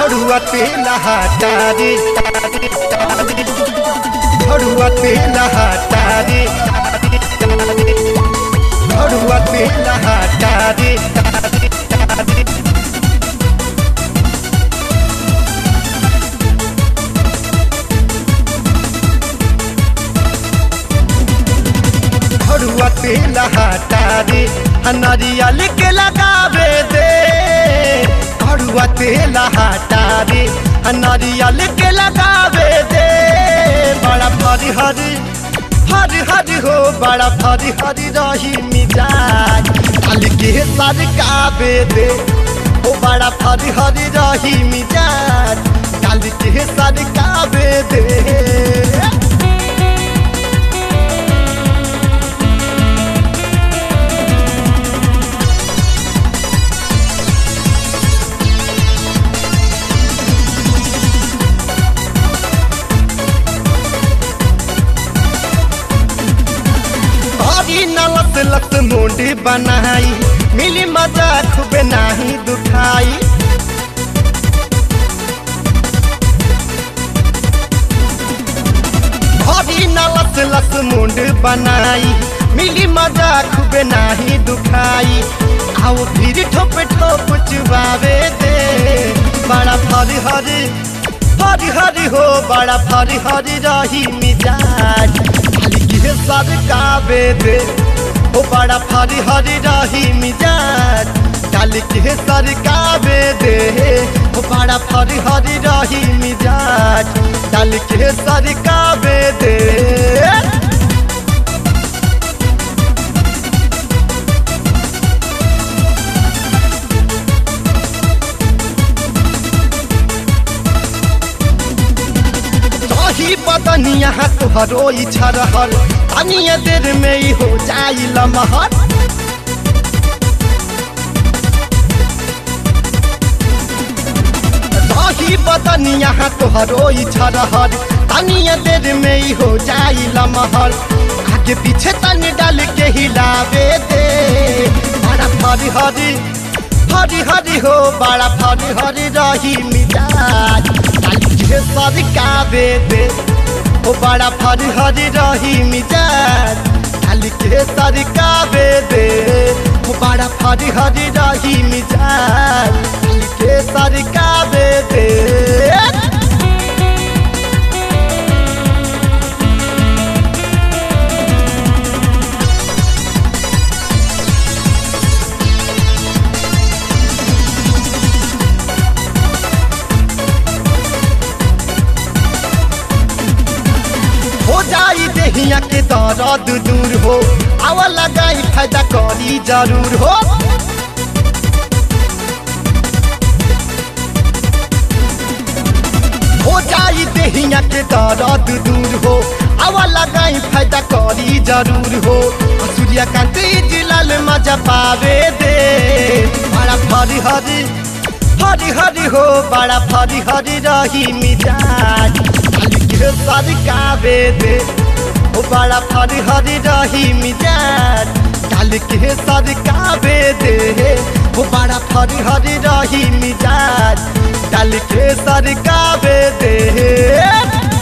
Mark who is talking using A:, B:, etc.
A: झड़ुआ तेल हटा रे झड़ुआ तेल हटा रे झड़ुआ तेल हटा रे झड़ुआ तेल हटा रे नरियल के लगावे दे झड़ुआ तेल हटा रे नरियल के लगावे दे बड़ा फरी हरी हरी हरी हो बड़ा फरी हरी रही मिजाज काल के सरकावे दे ओ बड़ा फरी हरी रही मिजाज काल के सरकावे दे हरी नलत लत मुंडी बनाई मिली मजा खूबे नाही दुखाई हरी नलत लत मुंड बनाई मिली मजा खूबे नाही दुखाई आओ फिर ठोप ठोप चुबावे दे बड़ा फरी हरी हरी हरी हो बड़ा फरी हरी रही मिजाज खाली के सरकावे दे ओ बड़ा फरी हरी रही मिजाज काली के सरकावे दे ओ बड़ा फरी हरी रही मिजाज काली के सरकावे दे रही बदनिया तुहरो इच्छा रहल तनिए देर में ही हो जाई लमहर रही बदनिया तुहरो इच्छा रहल तनिए देर में ही हो जाई लमहर आगे पीछे तनी डाल के हिलावे दे बड़ा फरी हरी हरी हरी हो बड़ा फरी हरी रही मिजाज काली के सरकावे दे ओ बड़ा फरी हरी रही मिजाज काली के सरकावे दे ओ बड़ा फरी हरी रही मिजाज काली के सरकावे दे हो जाई देहिया के दर्द दूर हो आवा लगाई फायदा करी जरूर हो हो जाई देहिया के दर्द दूर हो आवा लगाई फायदा करी जरूर हो सूर्यकांत जिलाल मजा पावे दे बड़ा फरी हरी हरी हरी हो बड़ा फरी हरी रही मिजाज खाली के सरकावे दे ओ बड़ा फरी हरी रही मिजाज काल के सरकावे दे ओ बड़ा फरी हरी रही मिजाज काल के सरकावे दे